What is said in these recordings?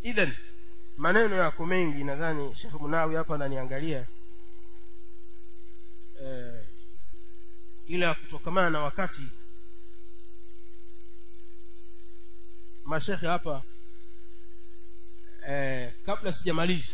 idhan maneno yako mengi nadhani shekh munawi hapa ananiangalia eh, ila kutokamana na wakati mashekhe hapa eh, kabla sijamaliza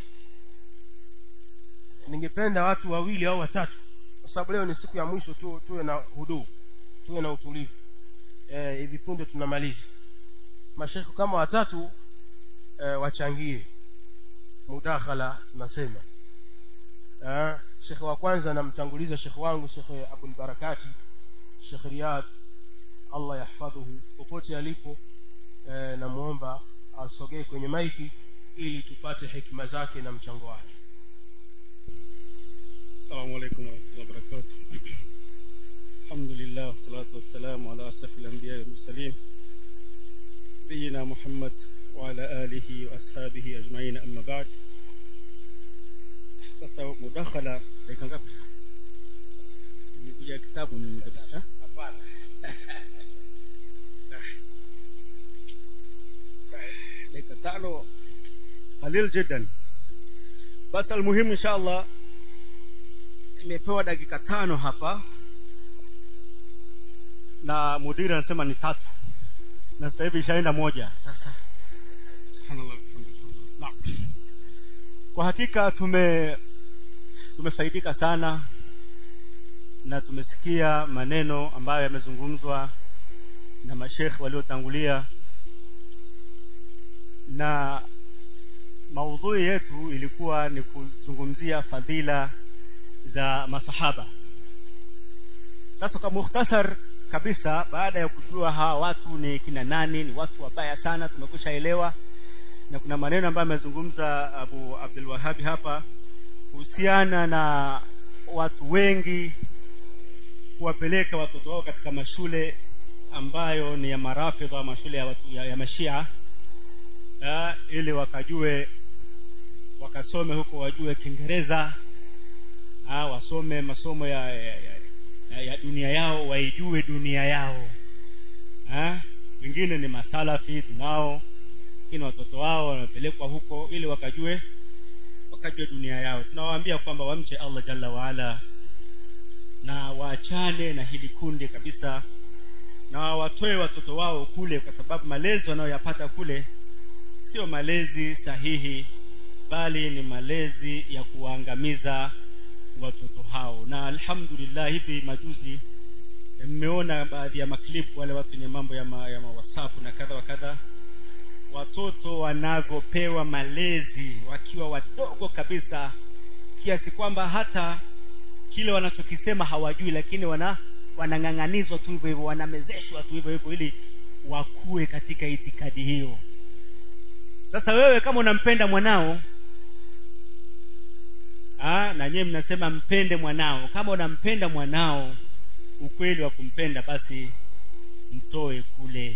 ningependa watu wawili au watatu kwa sababu leo ni siku ya mwisho tu tuwe na huduu tuwe na utulivu eh, hivi punde tunamaliza mashekhe kama watatu eh, wachangie mudakhala tunasema eh, shekhe wa kwanza namtanguliza shekhe wangu shekhe abulbarakati shekhe riyad allah yahfadhuhu popote alipo eh, namwomba asogee kwenye maiki ili tupate hekima zake na mchango wake السلام عليكم ورحمة الله وبركاته الحمد لله والصلاة والسلام على أشرف الأنبياء والمرسلين نبينا محمد وعلى آله وأصحابه أجمعين أما بعد sasa mudakhala dakika ngapi nikuja kitabu ni kabisa dakika tano qalil jiddan basi almuhimu insha allah nimepewa dakika tano hapa na mudiri anasema ni tatu na sasa hivi ishaenda moja sasa subhanallah Naam. kwa hakika tume tumefaidika sana na tumesikia maneno ambayo yamezungumzwa na mashekhe waliotangulia na maudhui yetu ilikuwa ni kuzungumzia fadhila za masahaba sasa kwa mukhtasar kabisa baada ya kujua hawa watu ni kina nani ni watu wabaya sana tumekusha elewa na kuna maneno ambayo amezungumza abu abdul wahabi hapa kuhusiana na watu wengi kuwapeleka watoto wao katika mashule ambayo ni ya marafidha mashule ya, watu, ya, ya mashia ya, ili wakajue wakasome huko wajue kiingereza ah, wasome masomo ya, ya, ya, ya dunia yao waijue dunia yao ah, wengine ni masalafi tunao lakini watoto wao wanapelekwa huko ili wakajue wakajue dunia yao tunawaambia kwamba wamche allah jalla waala na waachane na hili kundi kabisa na watoe watoto wao kule kwa sababu malezi wanayoyapata kule sio malezi sahihi bali ni malezi ya kuwaangamiza watoto hao na alhamdulillah hivi majuzi mmeona baadhi ya maklipu wale watu wenye mambo ya, ma, ya mawasafu na kadha wa kadha watoto wanavyopewa malezi wakiwa wadogo kabisa kiasi kwamba hata kile wanachokisema hawajui lakini wana wanang'ang'anizwa tu hivyo hivyo wanamezeshwa tu hivyo hivyo ili wakue katika itikadi hiyo sasa wewe kama unampenda mwanao Aa, na nyewe mnasema mpende mwanao kama unampenda mwanao ukweli wa kumpenda basi mtoe kule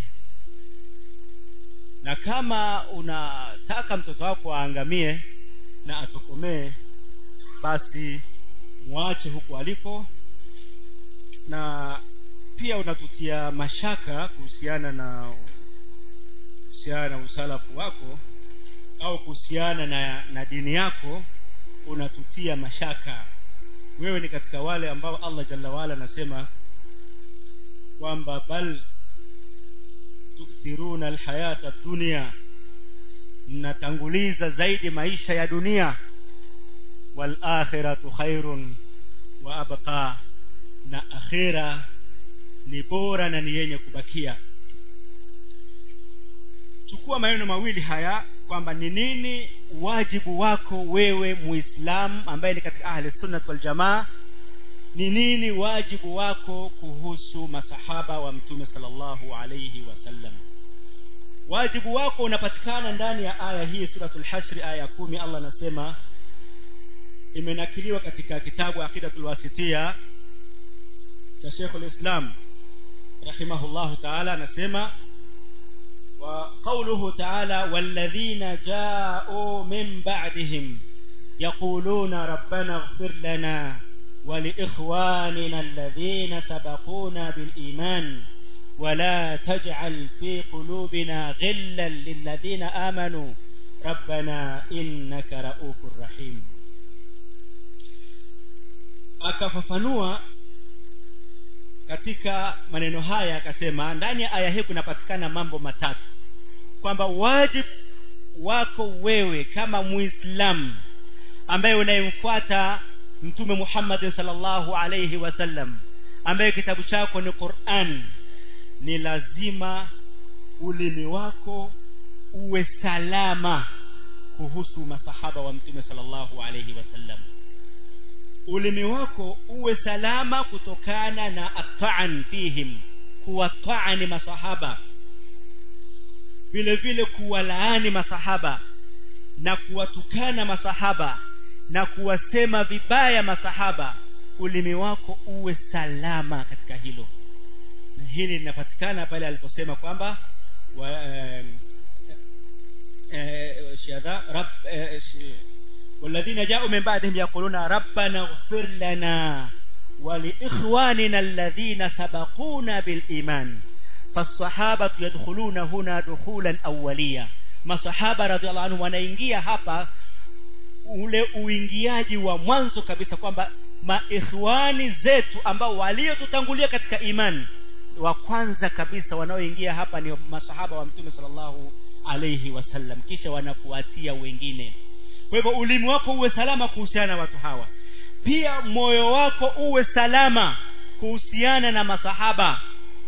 na kama unataka mtoto wako aangamie na atokomee basi mwache huku aliko na pia unatutia mashaka kuhusiana na kuhusiana na usalafu wako au kuhusiana na, na dini yako unatutia mashaka wewe ni katika wale ambao allah jalla waala anasema kwamba bal tukthiruna alhayata dunia mnatanguliza zaidi maisha ya dunia walakhiratu khairun wa abqa na akhira ni bora na ni yenye kubakia chukua maneno mawili haya kwamba ni nini wajibu wako wewe muislamu ambaye ni katika ahli sunnat waljamaa ni nini wajibu wako kuhusu masahaba wa mtume sallallahu alayhi wasallam wajibu wako unapatikana ndani ya aya hii suratul hashri aya ya kumi allah anasema imenakiliwa katika kitabu aqidatul wasitia cha sheikhul islam rahimahullahu taala anasema وقوله تعالى والذين جاءوا من بعدهم يقولون ربنا اغفر لنا ولإخواننا الذين سبقونا بالإيمان ولا تجعل في قلوبنا غلا للذين آمنوا rabbana innaka raufur rahim akafafanua katika maneno haya akasema ndani ya aya hii kunapatikana mambo matatu kwamba wajibu wako wewe kama muislamu ambaye unayemfuata mtume muhammadin salllahu alaihi wasallam ambaye kitabu chako ni quran ni lazima ulimi wako uwe salama kuhusu masahaba wa mtume salllahu alaihi wasallam ulimi wako uwe salama kutokana na ataan fihim kuwataani masahaba vile vile kuwalaani masahaba na kuwatukana masahaba na kuwasema vibaya masahaba ulimi wako uwe salama katika hilo na hili linapatikana pale aliposema kwamba wa, eh, eh, shadha rab eh, والذين جاءوا من بعدهم يقولون ربنا اغفر لنا ولإخواننا الذين سبقونا بالإيمان فالصحابة يدخلون هنا دخولا أوليا masahaba radhiallahu anhu wanaingia hapa ule uingiaji wa mwanzo kabisa kwamba maikhwani zetu ambao waliotutangulia katika imani wa kwanza kabisa wanaoingia hapa ni masahaba wa mtume sallallahu alaihi wasallam kisha wanafuatia wengine kwa hivyo ulimi wako uwe salama kuhusiana na watu hawa pia moyo wako uwe salama kuhusiana na masahaba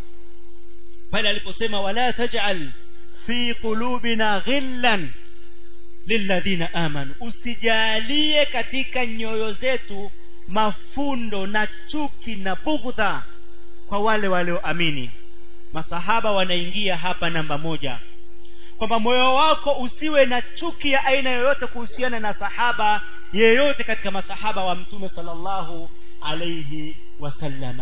pale aliposema wala tajal fi qulubina ghillan lilladhina amanu usijalie katika nyoyo zetu mafundo na chuki na bughdha kwa wale walioamini masahaba wanaingia hapa namba moja kwamba moyo wako usiwe na chuki ya aina yoyote kuhusiana na sahaba yeyote katika masahaba wa mtume sallallahu alaihi wasallama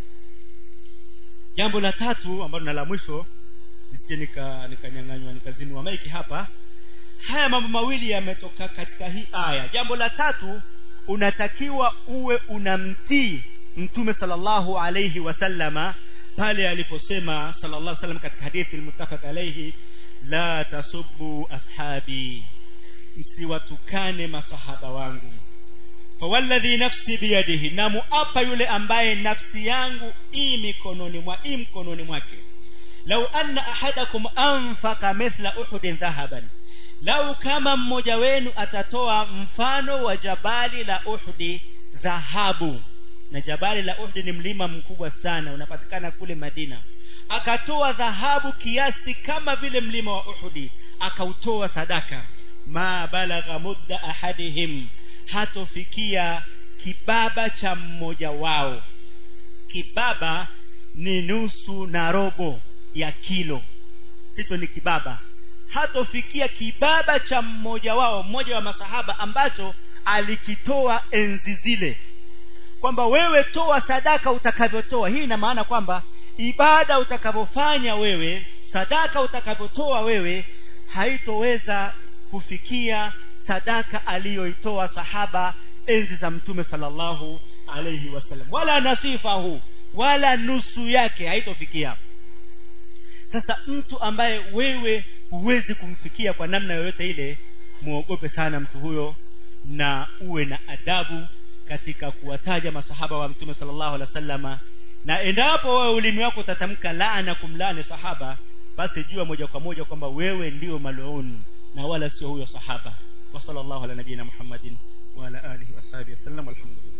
jambo la tatu ambalo na la mwisho nisije nika nikanyang'anywa nikazimiwa maiki hapa haya mambo mawili yametoka katika hii aya jambo la tatu unatakiwa uwe unamtii mtume sallallahu alaihi wasallama pale aliposema sallallahu alaihi wasallam katika hadithi almuttafaq alaihi la tasubbu ashabi msiwatukane masahaba wangu fawalladhi nafsi biyadihi na muapa yule ambaye nafsi yangu i mikononi mwa i mkononi mwake lau anna ahadakum anfaka mithla uhudin dhahaban lau kama mmoja wenu atatoa mfano wa jabali la uhdi dhahabu na jabali la uhdi ni mlima mkubwa sana unapatikana kule madina akatoa dhahabu kiasi kama vile mlima wa uhudi akautoa sadaka ma balagha mudda ahadihim hatofikia kibaba cha mmoja wao kibaba ni nusu na robo ya kilo hicho ni kibaba hatofikia kibaba cha mmoja wao mmoja wa masahaba ambacho alikitoa enzi zile kwamba wewe toa sadaka utakavyotoa hii ina maana kwamba ibada utakavyofanya wewe sadaka utakavyotoa wewe haitoweza kufikia sadaka aliyoitoa sahaba enzi za mtume sallallahu alayhi wasallam wala nasifahu wala nusu yake haitofikia sasa mtu ambaye wewe huwezi kumfikia kwa namna yoyote ile muogope sana mtu huyo na uwe na adabu katika kuwataja masahaba wa mtume sallallahu alaihi wasallama na endapo wewe ulimi wako utatamka laana kumlaani sahaba basi jua moja kwa moja kwamba wewe ndio maluni na wala sio huyo sahaba wa sallallahu ala nabiyina muhammadin wa ala alihi wa sahbihi wasallam walhamdulillah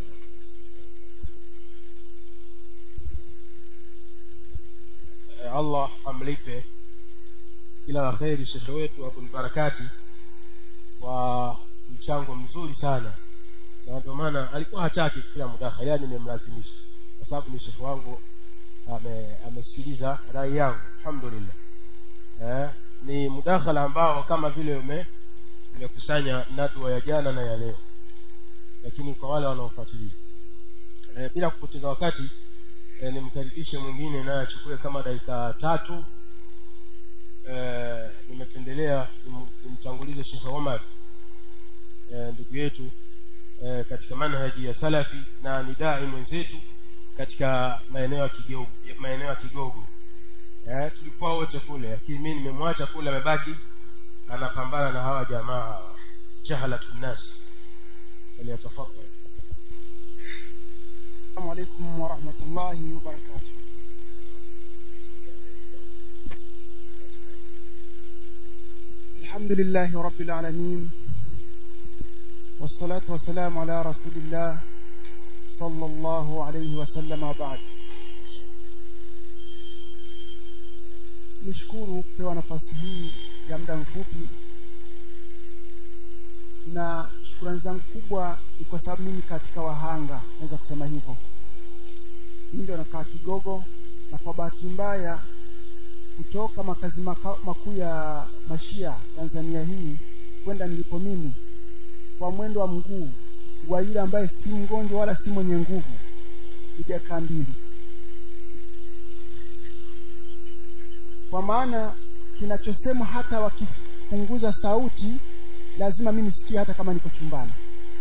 allah amlipe kila la kheri shekhe wetu abulbarakati kwa mchango mzuri sana na ndio maana alikuwa hataki kila mudakhali yani nimemlazimisha kwa sababu ni shekhe wangu ame amesikiliza rai yangu alhamdulillah eh, ni mudakhala ambao kama vile ume umekusanya nadwa ya jana na ya leo lakini kwa wale wanaofuatilia eh, bila kupoteza wakati eh, nimkaribishe mwingine naye achukue kama dakika tatu eh, nimependelea nimtangulize shekhe omar eh, ndugu yetu eh, katika manhaji ya salafi na ni dai mwenzetu katika maeneo ya kigogo maeneo ya kigogo eh, tulikuwa wote kule lakini mi nimemwacha kule amebaki anapambana na hawa jamaa hawa jahalatu nnas faliyatafadal السلام عليكم ورحمة الله وبركاته الحمد لله رب العالمين والصلاة والسلام على رسول الله صلى الله عليه وسلم وبعد nishukuru kupewa nafasi hii ya muda mfupi na shukurani zangu kubwa ni kwa sababu mimi katika wahanga naweza kusema hivyo mimi ndio nakaa kigogo na kwa bahati mbaya kutoka makazi maka, makuu ya mashia tanzania hii kwenda nilipo mimi kwa mwendo wa mguu wa yule ambaye si mgonjwa wala si mwenye nguvu ni dakika mbili kwa maana kinachosema hata wakipunguza sauti lazima mimi nisikie hata kama niko chumbani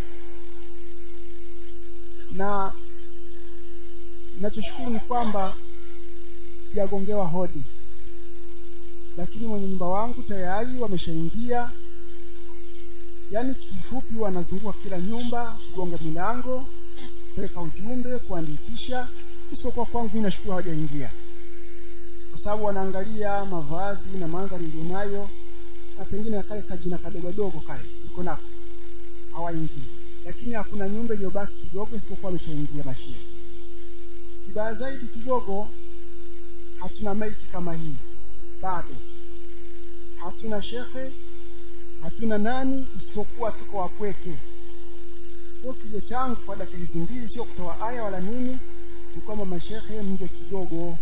na nachoshukuru ni kwamba sijagongewa hodi lakini mwenye nyumba wangu tayari wameshaingia yaani kifupi wanazunguka kila nyumba kugonga milango kupeleka ujumbe kuandikisha isipokuwa kwangu mi nashukuru hawajaingia kwa sababu wanaangalia mavazi na mandhari iliyonayo na pengine na kale kajina kadogodogo kale iko nako hawaingii lakini hakuna nyumba iliyobaki kidogo isipokuwa ameshaingia mashia kibaya zaidi kidogo hatuna maiti kama hii bado hatuna shekhe hatuna nani isipokuwa tuko wapweke kwa kilio changu kwa dakika hizi mbili sio kutoa aya wala nini ni kwamba mashekhe mje kidogo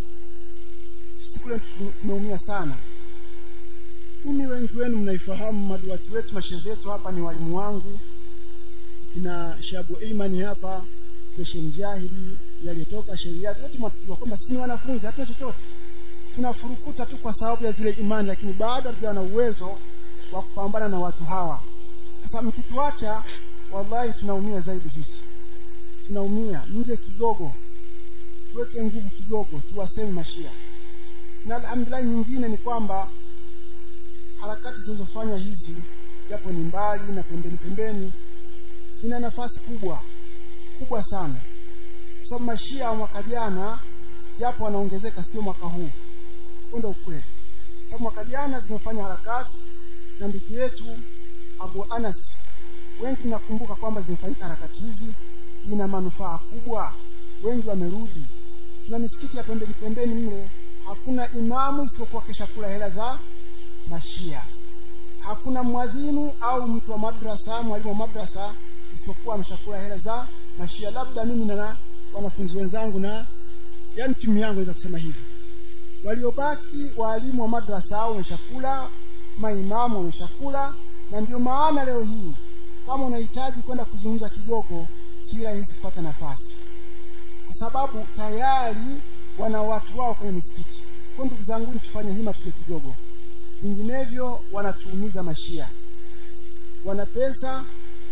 kule tumeumia sana mimi wengi wenu mnaifahamu maduati wetu mashehe wetu hapa ni walimu wangu kina shabu imani hapa seshen jahili yaliyotoka sheria wote mwatujua kwamba sisi ni wanafunzi hatuna chochote tunafurukuta tu kwa sababu ya zile imani lakini bado hatujawa na uwezo wa kupambana na watu hawa sasa mkituacha wallahi tunaumia zaidi sisi tunaumia mje kidogo tuweke nguvu kidogo tuwaseme mashia na alhamdulillahi nyingine ni kwamba harakati zinazofanywa hizi japo ni mbali na pembeni pembeni zina nafasi kubwa kubwa sana kwa sababu mashia wa mwaka jana japo wanaongezeka sio mwaka huu huo ndo ukweli sababu mwaka jana zimefanya harakati na ndugu yetu abu anas wengi nakumbuka kwamba zimefanyika harakati hizi ina manufaa kubwa wengi wamerudi tuna misikiti ya pembeni pembeni mle hakuna imamu isipokuwa kesha kula hela za mashia hakuna mwadhini au mtu wa madrasa mwalimu wa madrasa isipokuwa ameshakula hela za mashia labda mimi na wanafunzi wenzangu na yaani timu yangu naweza kusema hivi waliobaki waalimu wa madrasa au wameshakula maimamu wameshakula na ndio maana leo hii kama unahitaji kwenda kuzungumza kigogo si rahisi kupata nafasi kwa sababu tayari wana watu wao kwenye misikiti kwa ndugu zangu tufanye hima tuje kidogo vinginevyo wanatuumiza mashia wana pesa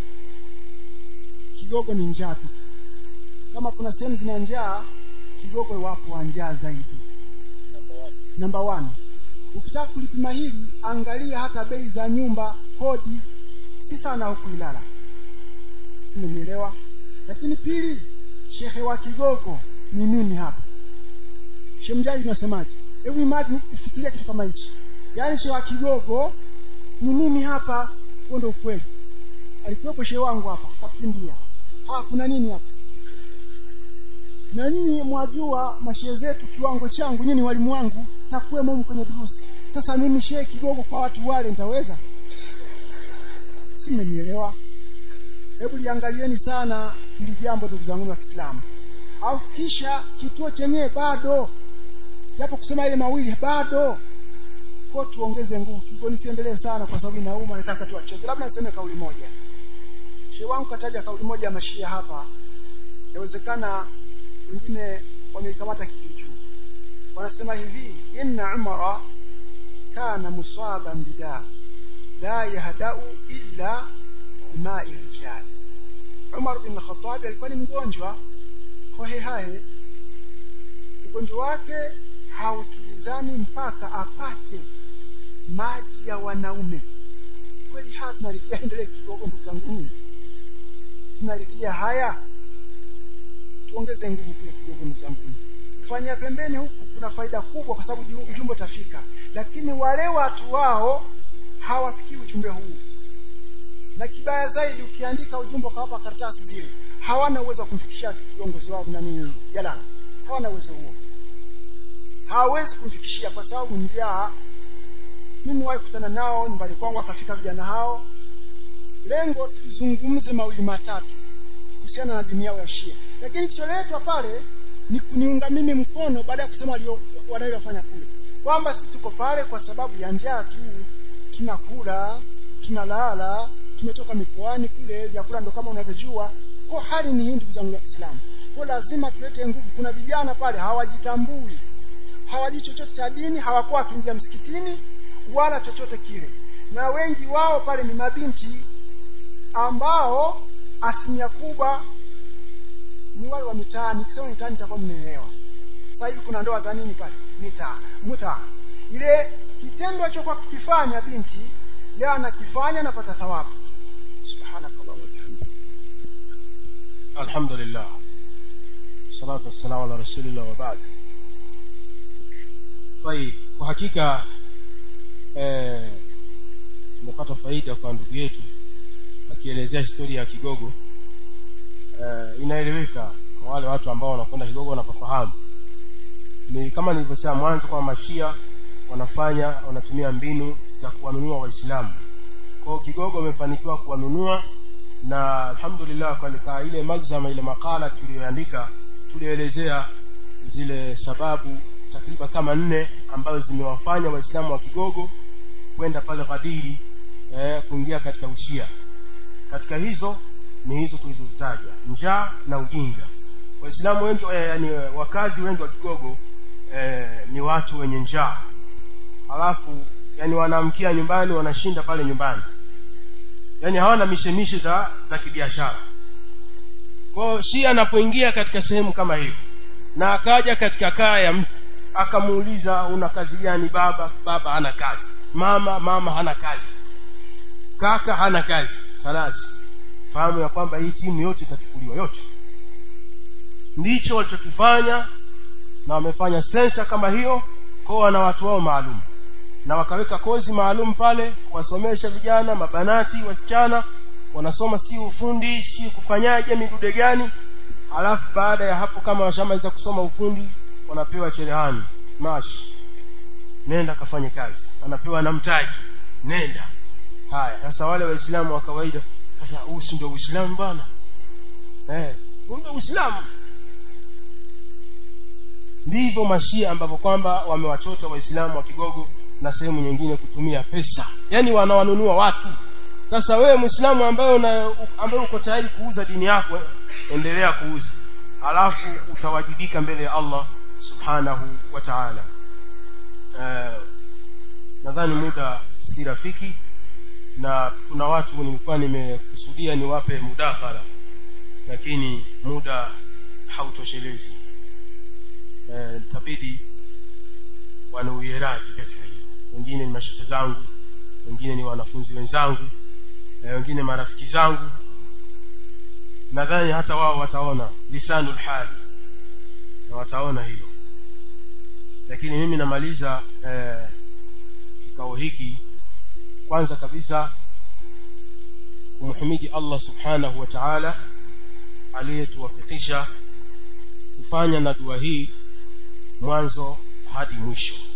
kidogo ni njaa tu kama kuna sehemu zina njaa kidogo wapo wa njaa zaidi namba one ukitaka kulipima hili angalia hata bei za nyumba kodi si sana huku ilala umenielewa lakini pili shehe wa kigogo ni mimi hapa shemjaji unasemaje hebu imagine fikiria kitu kama hichi yaani shehe wa kigogo ni mimi hapa huo ndo ukweli alikuwepo shehe wangu hapa kakimbia ha kuna nini hapa na nyinyi mwajua mashehe zetu kiwango changu nyinyi walimu wangu na kuwemo humu kwenye durusi sasa mimi shehe kigogo kwa watu wale nitaweza si mmenielewa hebu liangalieni sana hili jambo ndugu zangu wa kiislamu alafu kisha kituo chenyewe bado japo kusema ile mawili bado ko tuongeze nguvu kigo nisiendelee sana kwa sababu inauma nataka tu acheze labda niseme kauli moja shehe wangu kataja kauli moja ya mashia hapa inawezekana wengine wameikamata kikichuu wanasema hivi inna umara kana musaban bidaa la yahdau illa bimai rijal umar bin khatabi alikuwa ni mgonjwa hohehahe ugonjwa wake hautulizani mpaka apate maji ya wanaume kweli haya tunalitia endelee kidogo ndugu zanguni tunalitia haya tuongeze nguvu kule kidogo ndugu zanguni kufanyia pembeni huku kuna faida kubwa kwa sababu ju- ujumbe utafika lakini wale watu wao hawafikii ujumbe huu na kibaya zaidi ukiandika ujumbe ukawapa karatasi zile hawana uwezo wa kumfikishia kiongozi wao nani jalala hawana uwezo huo hawawezi kumfikishia kwa sababu njaa mimi wahi kutana nao nyumbani kwangu akafika vijana hao lengo tuzungumze mawili matatu kuhusiana na dini yao ya shia lakini kilicholetwa pale ni kuniunga mimi mkono baada ya kusema walio- wanayofanya kule kwamba sisi tuko pale kwa sababu ya njaa tu tunakula tunalala tumetoka mikoani kule vyakula ndo kama unavyojua kwa hali ni hii ndugu zangu ya kiislamu kwa lazima tulete nguvu kuna vijana pale hawajitambui hawajui chochote cha dini hawakuwa wakiingia msikitini wala chochote kile na wengi wao pale ni mabinti ambao asilimia kubwa ni wale wa mitaani kisema mitaani itakuwa mnaelewa sasa hivi kuna ndoa za nini pale mitaa mtaa ile kitendo alichokuwa kikifanya binti leo anakifanya anapata thawabu subhanakallah wa bihamdika alhamdulillah salatu wassalamu ala rasulillah wa baad tayib kwa hakika eh, tumepata faida kwa ndugu yetu akielezea historia ya kigogo eh, inaeleweka kwa wale watu ambao wanakwenda kigogo wanapofahamu ni kama nilivyosema mwanzo kwamba mashia wanafanya wanatumia mbinu za kuwanunua waislamu kwao kigogo wamefanikiwa kuwanunua na alhamdulillah katika ile magzama ile makala tuliyoandika tulielezea zile sababu takriban kama nne ambazo zimewafanya waislamu wa kigogo kwenda pale ghadiri eh, kuingia katika ushia katika hizo ni hizo tulizozitaja njaa na ujinga waislamu wengi eh, yani wakazi wengi wa kigogo eh, ni watu wenye njaa halafu yani wanaamkia nyumbani wanashinda pale nyumbani yani hawana mishemishe za za kibiashara kwao shia anapoingia katika sehemu kama hiyo na akaja katika kaya ya mtu akamuuliza una kazi gani baba baba hana kazi mama mama hana kazi kaka hana kazi halasi fahamu ya kwamba hii timu yote itachukuliwa yote ndicho walichokifanya na wamefanya sensa kama hiyo kwao wana watu wao maalum na wakaweka kozi maalum pale kuwasomesha vijana mabanati wasichana wanasoma si ufundi si kufanyaje midude gani alafu baada ya hapo kama washamaliza kusoma ufundi wanapewa cherehani mashi nenda kafanye kazi wanapewa na mtaji nenda haya sasa wale waislamu wa kawaida sasa huu si ndio uislamu bwana eh huu ndio uislamu ndivyo mashia ambavyo kwamba wamewachota waislamu wa kigogo na sehemu nyingine kutumia pesa yaani wanawanunua watu sasa wewe mwislamu ambaye una ambaye uko tayari kuuza dini yako endelea kuuza alafu utawajibika mbele ya allah subhanahu wa taala uh, nadhani muda si rafiki na kuna watu nilikuwa nimekusudia niwape mudakhala lakini muda hautoshelezi eh, tabidi wanauieraji katika hilo wengine ni mashehe zangu wengine ni wanafunzi wenzangu eh, wengine marafiki zangu nadhani hata wao wataona lisanu lhali na wataona hilo lakini mimi namaliza eh, kikao hiki kwanza kabisa kumhimidi allah subhanahu wa taala aliyetuwafikisha kufanya na dua hii mwanzo hadi mwisho